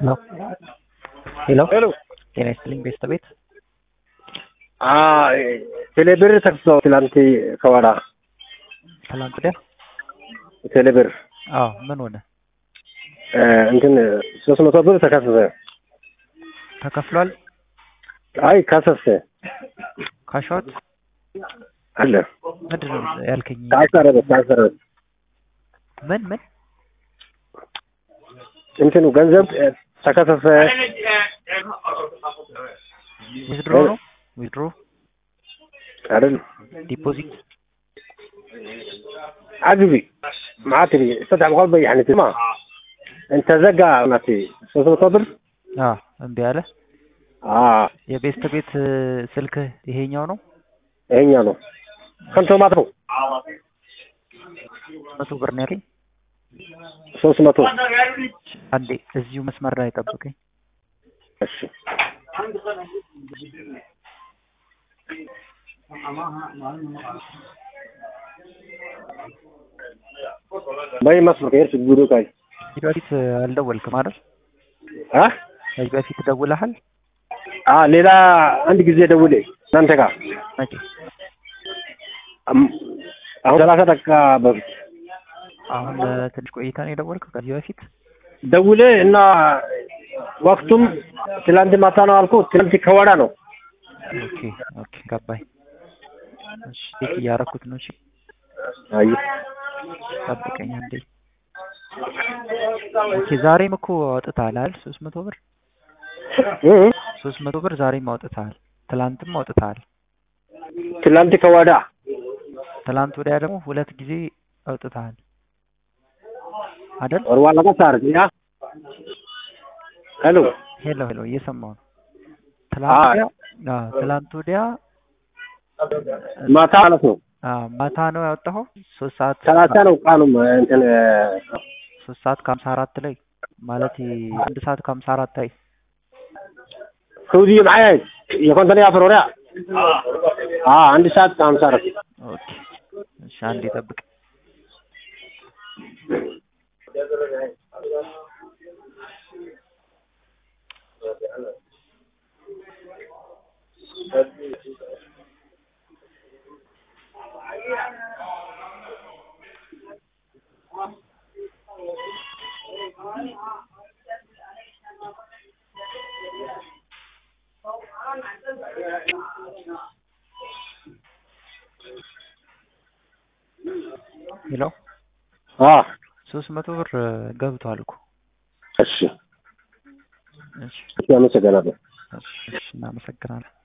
ሄሎ ሄሎ ሄሎ ጤና ይስጥልኝ ቤተሰቤት ቴሌብር ተከፍተው ትላንት ከወራ ትላንት ወዲያ ቴሌብር አዎ ምን ሆነ እንትን ሶስት መቶ ብር ተከሰሰ። ተከፍሏል አይ ከሰሰ ካሻዎት አለ ምንድን ነው ያልከኝ ታሰረበ ታሰረበ ምን ምን እንትኑ ገንዘብ ተከሰሰ። ዊዝድሮ ነው ዊዝድሮ አይደል ዲፖዚት አግቢ ማዕትሪ استطعم قلبي يعني ما انت زقا ناتي ሶስት መቶ ብር አዎ እምቢ አለ አዎ የቤስት ቤት ስልክ ይሄኛው ነው ይሄኛ ነው ከንቶ ማለት ነው መቶ ብር ነው ያለኝ ሶስት መቶ አንዴ እዚሁ መስመር ላይ ጠብቀኝ እሺ በይ መስመር ከሄድሽ ጉዱ ካይ ከዚህ በፊት አልደወልክም አይደል አ ከዚህ በፊት ደውለሃል አ ሌላ አንድ ጊዜ ደውሌ እናንተ ጋር መቼ አም- አሁን ሰላሳ ደቂቃ በፊት አሁን ትንሽ ቆይታ ነው የደወልከው ከዚህ በፊት ደውሌ እና ወቅቱም ትላንት ማታ ነው አልኩ። ትላንት ከወዳ ነው። ኦኬ ኦኬ ገባኝ እሺ ቼክ እያደረኩት ነው እሺ አይ ጠብቀኝ አንዴ ኦኬ ዛሬም እኮ አውጥተሃል አይደል ሶስት መቶ ብር እ ሶስት መቶ ብር ዛሬም አውጥተሃል ትላንትም አውጥተሃል ትላንት ከወዳ ትላንት ወዲያ ደግሞ ሁለት ጊዜ አውጥተሃል አይደል ወርዋ ለጋ ሳር ያ ሄሎ ሄሎ ሄሎ እየሰማሁ ነው ትላንት ወዲያ አዎ ትላንት ወዲያ ማታ ማለት ነው። አዎ ማታ ነው ያወጣኸው ሶስት ሰዓት ሰላሳ ነው ቃሉም እንትን ሶስት ሰዓት ከሀምሳ አራት ላይ ማለት አንድ ሰዓት ከሀምሳ አራት ላይ ሰውዲ معايا የኮንተኔ አፍሮሪያ አ አንድ ሰዓት ከሀምሳ አራት ኦኬ እሺ አንዴ ጠብቅ ሄሎ አ ሶስት መቶ ብር ገብቷል እኮ እሺ እሺ አመሰግናለሁ። እሺ እሺ እናመሰግናለን